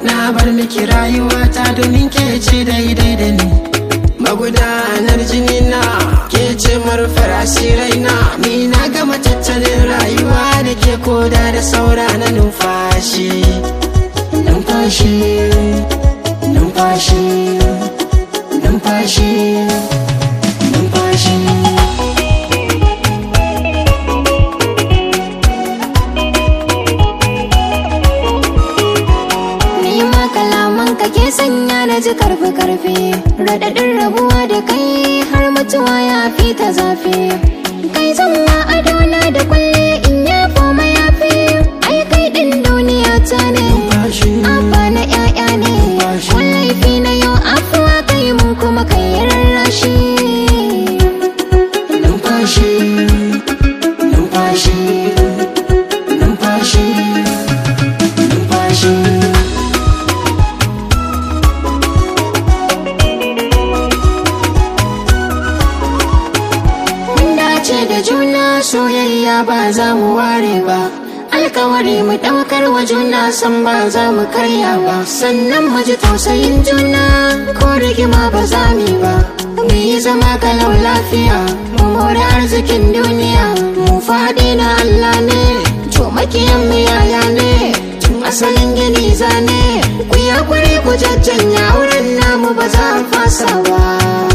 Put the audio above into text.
na bar miki rayuwata domin ke ce daidai da ni magudanar jini na ke ce marufar asirai na ni na gama tattalin rayuwa da ke koda da saura na numfashi numfashi numfashi numfashi numfashi Ni ma kalaman ka ke sanya na ji karfi karfi Raɗaɗin rabuwa da kai har mutuwa ya fi ta zafi Kai zama adona da kwalle in ya koma ya fi Ai kai ɗin duniya ta ne numfashi Abba na ƴaƴa ne Wallafi na yau afuwa kai mun kuma kai rarrashi numfashi numfashi numfashi numfashi Mun dace da juna soyayya ba za mu ware ba alkawari mu daukar wa juna san ba za mu karya ba sannan mu ji tausayin juna ko rigima ba za mu yi ba mu yi zama kalau lafiya mu more arzikin duniya mu faɗi na Allah ne to makiyan mu yaya ne tun asalin gini zane ku yi hakuri ku jajjanya wurin namu ba za a fasa ba